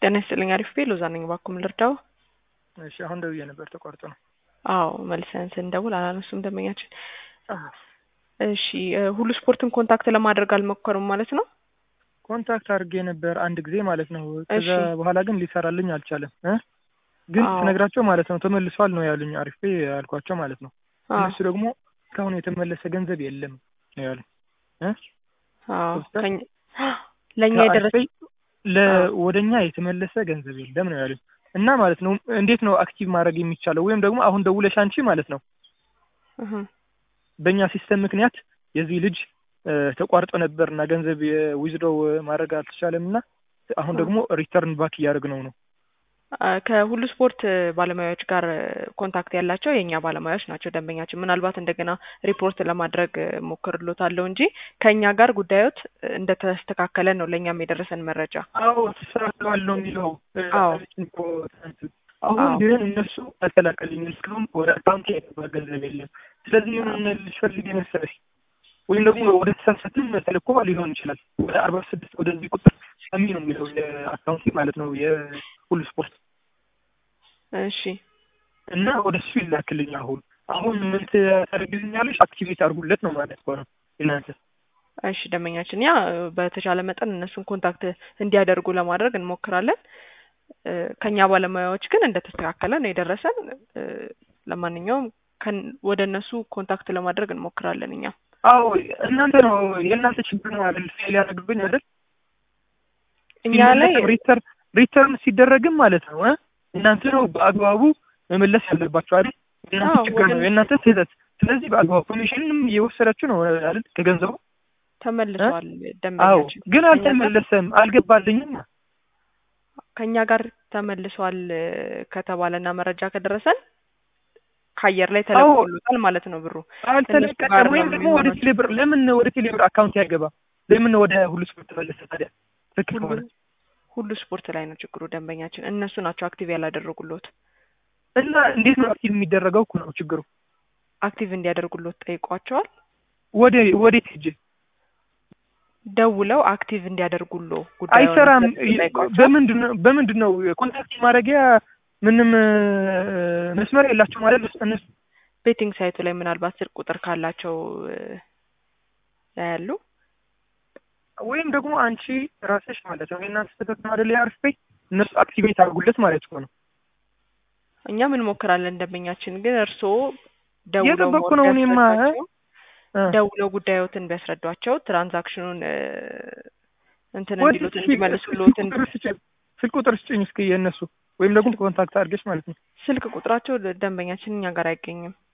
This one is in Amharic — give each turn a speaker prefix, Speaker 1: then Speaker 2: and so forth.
Speaker 1: ጤና ይስጥልኝ። አሪፍ ቤ ሎዛ ነኝ። እባክዎ ምን ልርዳው?
Speaker 2: እሺ አሁን ደውዬ ነበር ተቋርጦ ነው።
Speaker 1: አዎ መልሰን ስንደውል አላነሱም ደንበኛችን። እሺ ሁሉ ስፖርትን ኮንታክት ለማድረግ አልሞከሩም ማለት ነው?
Speaker 2: ኮንታክት አድርጌ ነበር አንድ ጊዜ ማለት ነው። ከዛ
Speaker 1: እሺ።
Speaker 2: በኋላ ግን ሊሰራልኝ አልቻለም እ ግን
Speaker 1: አዎ።
Speaker 2: ስነግራቸው ማለት ነው ተመልሷል ነው ያሉኝ። አሪፍ ቤ ያልኳቸው ማለት ነው።
Speaker 1: አዎ
Speaker 2: እነሱ ደግሞ እስካሁን የተመለሰ ገንዘብ የለም ነው ያሉኝ እ
Speaker 1: አዎ
Speaker 2: ገብቶሻል?
Speaker 1: ከኛ- ለእኛ
Speaker 2: ከአሪፍ
Speaker 1: የደረሰ
Speaker 2: ቤ ለ ወደኛ የተመለሰ ገንዘብ የለም ነው ያሉኝ። እና ማለት ነው እንዴት ነው አክቲቭ ማድረግ የሚቻለው? ወይም ደግሞ አሁን ደውለሽ አንቺ ማለት ነው
Speaker 1: እህ፣
Speaker 2: በእኛ ሲስተም ምክንያት የዚህ ልጅ እ፣ ተቋርጦ ነበር እና ገንዘብ ዊዝድሮው ማድረግ አልተቻለም እና አሁን
Speaker 1: አ-
Speaker 2: ደግሞ ሪተርን ባክ እያደረግነው ነው።
Speaker 1: አ፣ ከሁሉ ስፖርት ባለሙያዎች ጋር ኮንታክት ያላቸው የእኛ ባለሙያዎች ናቸው ደንበኛችን። ምናልባት እንደገና ሪፖርት ለማድረግ ሞክርሎታለሁ እንጂ ከእኛ ጋር ጉዳዮት እንደተስተካከለ ነው ለእኛም የደረሰን መረጃ።
Speaker 2: አዎ ተስተካክለዋል ነው የሚለው እ፣
Speaker 1: አዎ
Speaker 2: አለችኝ እኮ ትናንት። አሁን
Speaker 1: አዎ
Speaker 2: ግን እነሱ አልተላከልኝም እስካሁን ወደ አካውንቴ የገባ ገንዘብ የለም። ስለዚህ ምን ልፈልግ መሰለሽ ወይም ደግሞ ወደ ተሳሳትም ተልኮ ሊሆን ይችላል ወደ አርባ ስድስት ወደዚህ ቁጥር ሰሚ ነው የሚለው የአካውንቴ ማለት ነው የሁሉ ስፖርት
Speaker 1: እሺ
Speaker 2: እና ወደ እሱ ይላክልኝ። አሁን አሁን ምን ታደርግልኛለሽ? አክቲቬት አድርጉለት ነው ማለት እኮ ነው እናንተ።
Speaker 1: እሺ ደንበኛችን ያ በተቻለ መጠን እነሱን ኮንታክት እንዲያደርጉ ለማድረግ እንሞክራለን። እ፣ ከኛ ባለሙያዎች ግን እንደተስተካከለ ነው የደረሰን። እ፣ ለማንኛውም ከን- ወደ እነሱ ኮንታክት ለማድረግ እንሞክራለን እኛ
Speaker 2: አዎ እናንተ ነው የእናንተ ችግር ነው አይደል? ፌል ያደርግብኝ አይደል?
Speaker 1: እኛ ላይ
Speaker 2: ሲመለስም ሪተርን ሪተርን ሲደረግም ማለት ነው እ እናንተ ነው በአግባቡ መመለስ ያለባቸው አይደል? የእናንተ
Speaker 1: አዎ
Speaker 2: ችግር
Speaker 1: ወደ
Speaker 2: ነው የእናንተ ስህተት። ስለዚህ በአግባቡ ኮሚሽንም እየወሰዳችሁ ነው አይደል? ከገንዘቡ እ?
Speaker 1: ተመልሷል
Speaker 2: አዎ
Speaker 1: ደንበኛችን
Speaker 2: ግን
Speaker 1: ከኛ ጋር
Speaker 2: አልተመለሰም፣ አልገባልኝም።
Speaker 1: ከኛ ጋር ተመልሷል እ፣ ከተባለና መረጃ ከደረሰን ከአየር ላይ
Speaker 2: አዎ
Speaker 1: ተለቆሎታል ማለት ነው ብሩ እነሱ ጋር
Speaker 2: አልተለቀቀም።
Speaker 1: ነው
Speaker 2: ወይም ደግሞ ወደ
Speaker 1: የሚሆነው።
Speaker 2: ቴሌብር ለምን ወደ ቴሌብር አካውንት ያገባ? ለምን ወደ ሁሉ ስፖርት ተመለሰ ታዲያ? ትክክል
Speaker 1: ሁሉ
Speaker 2: ከሆነ
Speaker 1: ሁሉ ስፖርት ላይ ነው ችግሩ ደንበኛችን። እነሱ ናቸው አክቲቭ ያላደረጉሎት።
Speaker 2: እና እንዴት ነው አክቲቭ የሚደረገው እኮ ነው ችግሩ።
Speaker 1: አክቲቭ እንዲያደርጉሎት ጠይቋቸዋል።
Speaker 2: ወደ ወዴት ሂጅ
Speaker 1: ደውለው አክቲቭ እንዲያደርጉሎ ጉዳዩን
Speaker 2: አይሰራም።
Speaker 1: ጠይቋቸዋል።
Speaker 2: በምንድን ነው በምንድን ነው ኮንታክት ማድረጊያ ምንም እ፣ መስመር የላቸው ማለት ነው እነሱ
Speaker 1: ቤቲንግ ሳይቱ ላይ ምናልባት ስልክ ቁጥር ካላቸው እ፣ ያያሉ።
Speaker 2: ወይም ደግሞ አንቺ ራስሽ ማለት ነው የእናንተ ስህተት ነው አይደል? የአርፍ ቤት እነሱ አክቲቬት አድርጉለት ማለት እኮ ነው።
Speaker 1: እኛም እንሞክራለን ደንበኛችን፣ ግን እርስዎ ደውለው
Speaker 2: እየጠበቅኩ
Speaker 1: ሞር
Speaker 2: ነው እኔማ እ?
Speaker 1: ቢያስረዷቸው
Speaker 2: እ።
Speaker 1: ደውለው ጉዳዮትን ቢያስረዷቸው ትራንዛክሽኑን እ፣ እንትን
Speaker 2: ወደ
Speaker 1: እንዲሉት
Speaker 2: እስኪ
Speaker 1: እንዲመልሱሎት
Speaker 2: ስልክ ቁጥር ስጭኝ፣ ስልክ ቁጥር ስጭኝ እስኪ የእነሱ ወይም ደግሞ ኮንታክት አድርገሽ ማለት ነው።
Speaker 1: ስልክ ቁጥራቸው ደንበኛችን እኛ ጋር አይገኝም።